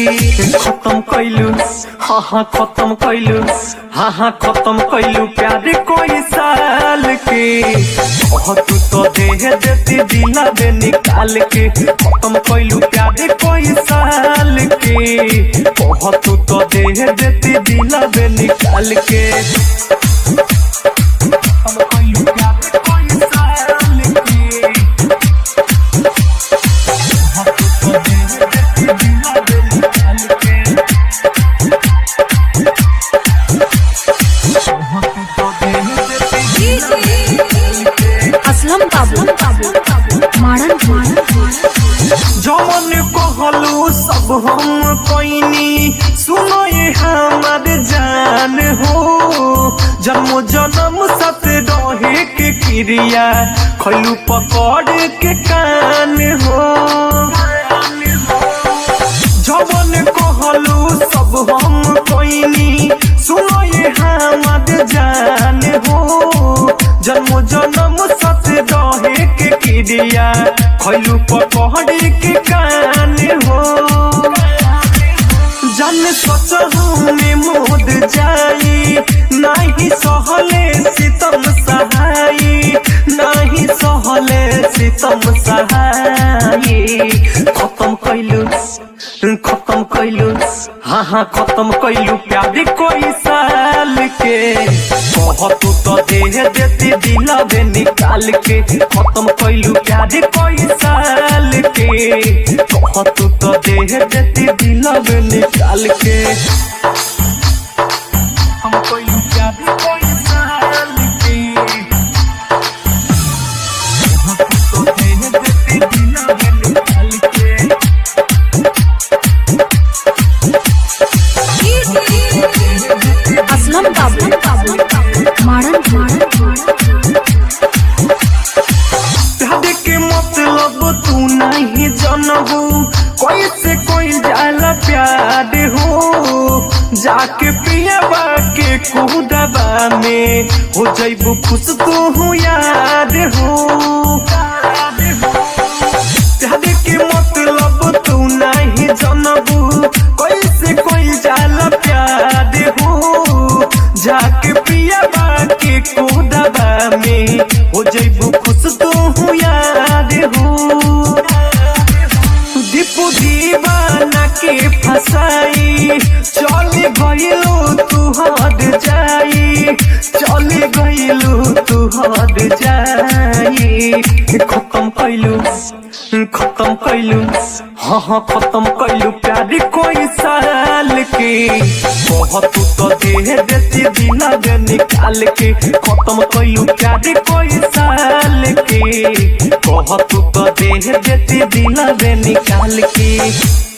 खत्म कैलू हाँ हाँ खत्म कैलू हाँ हाँ खत्म कैलू प्यार कोई साल के ओह तू तो देह देती दिला दे निकाल के खत्म कैलू प्यार कोई साल के ओह तू तो देह देती दिला दे निकाल के खत्म कैलू प्यार कोई साल के ओह तू तो देह देती दिला दे निकाल के असलम बाबू मारन जमन कहलू सब हम कोइनी सुनो ये हमार जान हो जन्म जन्म सत रहे के क्रिया खैलू पकड़ के कान हो जवन कहलू सब हम कोइनी सुनो ये हमार जान हो जन्म जन्म सत रहे के क्रिया खैलू पकड़ के कान हो जन सोच हमें मोद जाई नाही सहले सितम सहाई नाही सहले सितम सहाई खत्म कैलू खत्म कैलू हाँ हाँ खत्म कैलू प्यार कोई साल के कह तू तो देह देती दिला दे निकाल के खत्म कैलू प्यार कोई साल के कह तू तो देह देती दिला दे निकाल के हम कैलू प्यार कोई साल के कह तू तो देह देती दिला दे निकाल के असलम बाबू मारन प्यार के मतलब तू नहीं जानबू कैसे कोई जाला प्यार हो जाके पियाबा के कुदबा में हो जैबू खुश तू हूँ याद हो प्यार के मतलब तू नहीं जानबू कैसे कोई जाला प्यार हो जाके पियाबा के कुदबा में हो जैबू खुश तू हूँ याद हो दीपू दीवाना के फसाई चले गइलू तू हद जाई चले गइलू तू हद जाई खत्म कैलू खत्म कैलू हाँ हाँ खत्म कैलू प्यार कोई साल के कह तू तो देह देती दिला दे निकाल के खत्म कैलू प्यार कोई साल के कह तू तो देह देती दिला दे निकाल के